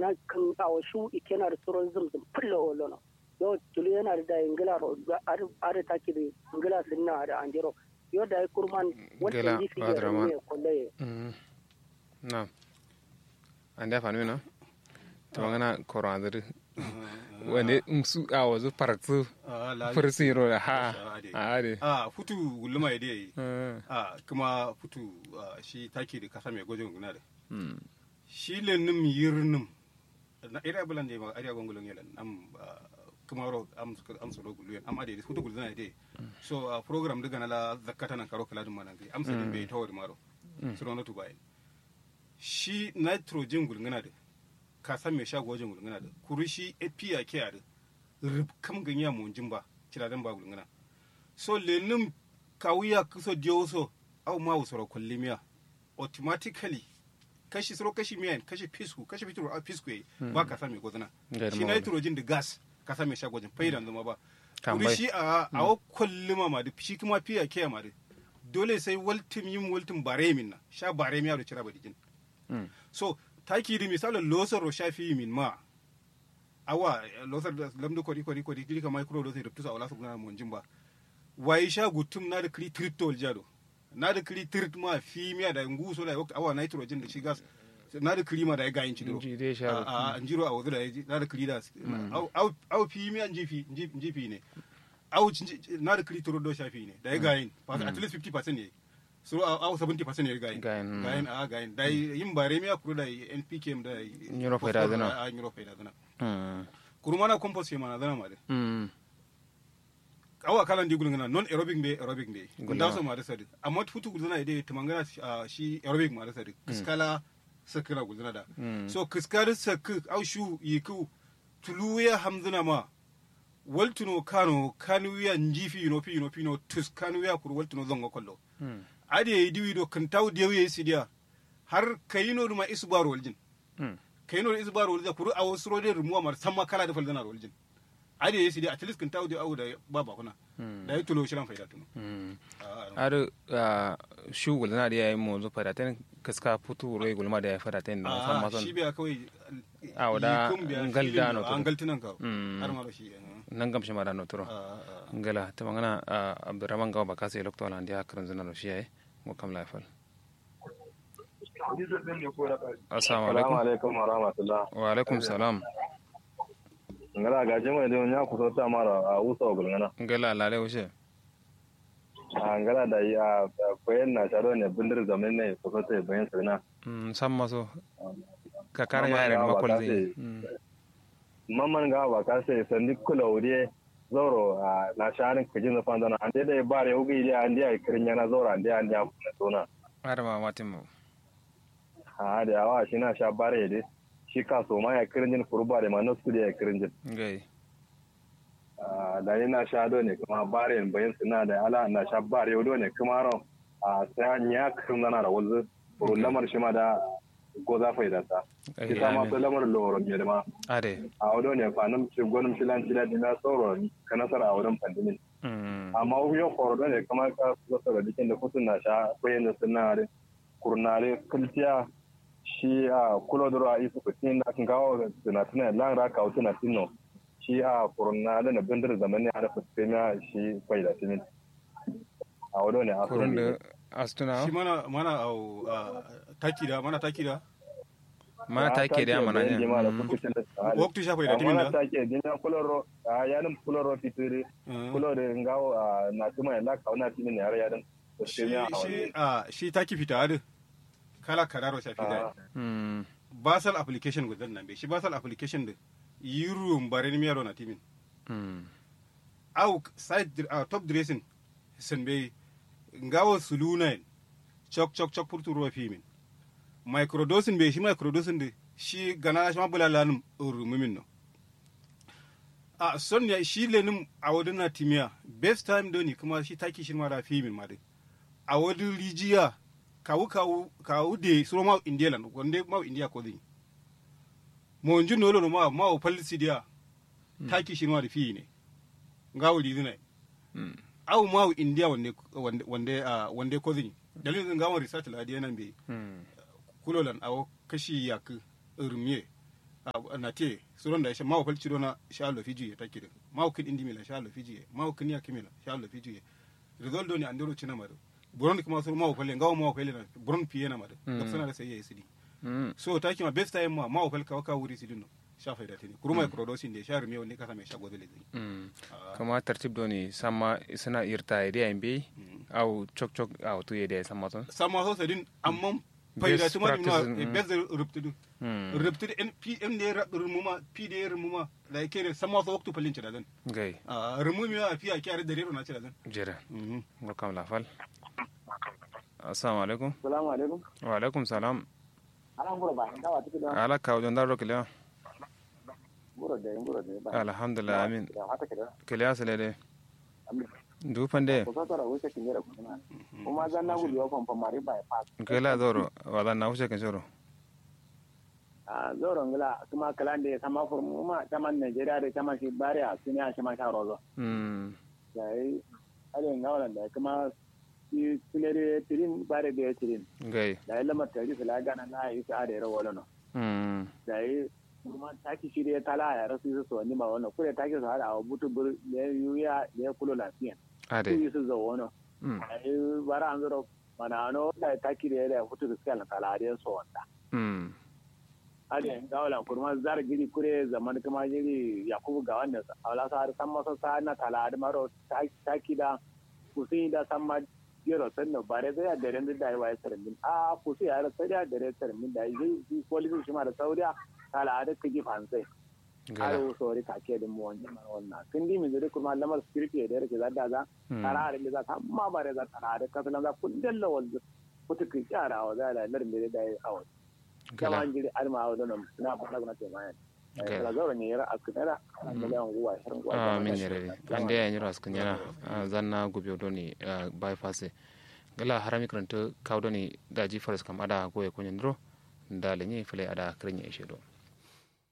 kana kan awo shu ikena da suron zum zum fullo wolono yo tulu yana da ingila ro are taki da ingila sinna da anjero yo da kurman Gela, wanda yi fi Adraman. ne kolle Mm. na ande fanu na to ngana korandir wande su a wazu paratu farsi ro ha a ade a futu gulma ya dai Mm. a kuma futu ah, shi taki da kasa mai gwajin guna da Mm. shi lenim yirnim na ira bulan da ma ariya gongolon yelan am ah, kuma ro am am soro gulu am ade futu gulu na dai so ah, program daga na la zakata nan karo kala dum manan kai am sai bai tawar maro soro na tubai shi nitrogen gulngana da ka san me shago wajen gulngana da kuri shi API ke da rub kam ganya mu jimba kira dan ba gulngana so lenim kawuya kuso dioso au ma usoro kullimiya automatically kashi soro kashi miyan kashi fisku kashi fitro a fisku yayi ba ka same gozana Gairu shi mawala. nitrogen da gas ka same shi gwajin faidan zama ba Tambai. kuri shi a a wa kulluma ma da shi kuma fiya ke ma da dole sai waltim yin waltim bare min na sha bare miya da cira badijin Mm. so taki di misalo losar ro shafi min ma awa losar da lamdo kori kori kori kiri kama micro dose ruptusa wala su gana mun jimba wai sha gutum na da kri tritol jado na da kri trit ma fi miya da nguso da wakta awa nitrogen da shi gas na da kri ma da ya gayin ci diro Ji dai sha a a an jiro a wazu da ya ji na da kri da au au au fi miya jifi jifi ne au ci- na da kri toro do shafi ne da ya gayin at least 50% ne so au 70% ne ya gayin Gayin, mm. gayin a gayin da yin bare miya kuro da npkm da Euro faida zana. a euro faida zana Mm. kurumana compost ke mana zana ma de Mm. awa kalan di gulungana non aerobic be aerobic be Gulma. gunda so ma da sadi amma futu gulungana ide tumangana ah, shi aerobic ma da sadi kiskala sakira gulungana da Mm. so kiskala sakku au shu yiku tuluya hamzuna ma waltuno kano kanuya njifi no pi no pi no tus kanuya kur waltuno zongo kollo Mm. ade yi diwi do kan taw dewe sidiya har kayino duma isbaro waljin Mm. kayino da isbaro waljin kuru awo suro de rumuwa mar samma kala da faldana waljin ade yi sidiya at least kan taw de awu da baba kuna Mm. da yi tulo shiran faida tunu Mm. Ah, ar shu gulna da yayi mo zo fadaten kaska putu ro gulma da ya fadaten na san ah, ma son shi biya kawai Ah, wada yikun biya ngal filin dano da, to. an galtinan ka Mm. har ma da shi eh, nan gam shi mara no turo ah, ah. ngala ta mangana abdurrahman gawa ba kase lokto lan dia karan zuna no shiye mo kam la fal assalamu alaikum alaikum wa rahmatullah wa alaikum salam ngala ga jama da nya ku ta mara a usa ogul ngana ngala lale wuce a ngala da ya koyen na taro ne bindir zaman ne ku ta bayan sirna mm san maso ka kara Mama yaren gawa ba makol kase. zai Mm. mamman ga ba ka sai sandi kula wuri zoro a na sharin kujin zafan dana an dai da bare ugi da an dai kirin yana zoro an dai an dai ku na tona har ma matin mu a da yawa shi na sha bare dai shi ka so ma ya kirin jin kurba da ma na su da ya kirin jin ngai Ah, da ni na sha do ne kuma bare in bayan suna da ala na sha bare do ne kuma ron a sai an ya kirin nana da wanzu kurun lamar shi ma da ko za fa idata Ai, ki sama amin. so lamar loro me da ma are a wado ne fanum ci gonum shi lan ci da dina tsoro ka nasara a wurin pandemin mm amma yau koro do ne kamar ka so da dikin da kutun na sha koyin da suna da kurnale kultiya shi a kulo duro a isu kutin da kan gawo da na tuna lan ra ka utuna tinno shi a kurnale na bindir zamani a da fuskena shi kwai da timin a wado ne a so kurun da astuna shi mana mana au ah, taki da mana taki da ma ta ke da mana ne Mm. waktu sha faida timin mana da take dinya kuloro a yanin kuloro titiri Mm. kuloro ngawo a na tuma la kauna timin ne har yanin shi fuskena a shi wani ah, shi taki fita adu kala kararo sha fita Ah. mm basal application gudan nan be shi basal application da yirum bare ni miyaro na timin mm au side uh, top dressing sen be ngawo sulunain chok chok chok purtu ruwa fimin microdosing be shi microdosing de shi gana shi ma bulalanum urumumin no a son ya shi lenin a wadin na timiya best time doni kuma shi taki shi mara fimin ma de a wadin rijiya kawu kawu kawu de suro ma india lan wande ma india ko din mo njun no lo ma ma o palisi dia taki shi mara fi ne ngawo ridina mm au ma o india wande wande wande ah, wande ko din dalilin ngawo research la dia nan be mm kulolan awo kashi yak irmiye na te suron da sha mawo falci dona sha lo fiji ya take mawo kin indi mila sha lo fiji mawo kin ya kimila sha lo fiji result do ni andero china mado buron kuma sur mawo falle ngawo mawo falle na buron piye na mado da sana da sai ya sidi so ta kima best time ma mawo falle ka waka wuri sidin no sha faida tini kuruma production de sha rumi woni kasa mai sha godele zai kama tartib do ni sama suna irta ide ambe au chok chok au tu ide sama ton sama so sedin amma faida tuma ni no best ruptudu ruptudu en p en de rumuma p de rumuma da kere sama so waktu palin cida dan gai rumumi a fi a kyare da rero na cida dan jira welcome la fal assalamu alaikum assalamu alaikum wa alaikum salam ala ngoro ba ndawa tiki da ala ka wajen daro kiliya ngoro de ngoro de ba alhamdulillah amin hata kida kiliya sele de amin dufan de ko sa ra wuce kinera kuma kuma zan na gudu kon pa mari ba pa kila zoro wala na wuce kan shoro a zoro ngala kuma kalan de sama formu ma taman Nigeria de taman shi bare a sunya shi ma ta rozo mm dai ale ngawala da kuma shi sunere tirin bare de tirin gai dai lamar tari sala gana na yi sa da rawo no mm dai kuma taki shi de tala ya rasu su so ni ma wannan kure taki su hada a butu bur ne yuya ne kulo lafiya ade su yi su zo wono mm ai bara an zoro mana ano da taki da ya futu da skala tala da so wanda mm ade gawala kurma zar giri kure zaman kuma giri yakubu ga wannan ala sa har san masa sa na tala da maro taki da kusin da san ma gero sanno bare da ya dare da ya wai sarmin a kusi ya sai da dare sarmin da yi policy shi ma da sauriya tala da kiji fansai har gala sori kake da mu wannan wannan kin di mi zuri kuma lamar security da yake zadda za tara da za ta amma bare za tara da kasalan za kun dalla wal kutu ki kyara wa za la lar mi da yi awo kama gala an jiri arma wa don na fara guna te mayan Gala. kala zauren ne yara askara an miliyan guwa shirin guwa ah min yare ande ya nyiro askan yana zanna gubi doni bypass gala harami karanta kaw doni daji forest kam ada goye kunyen dro ndale ni fele ada krinya ishedo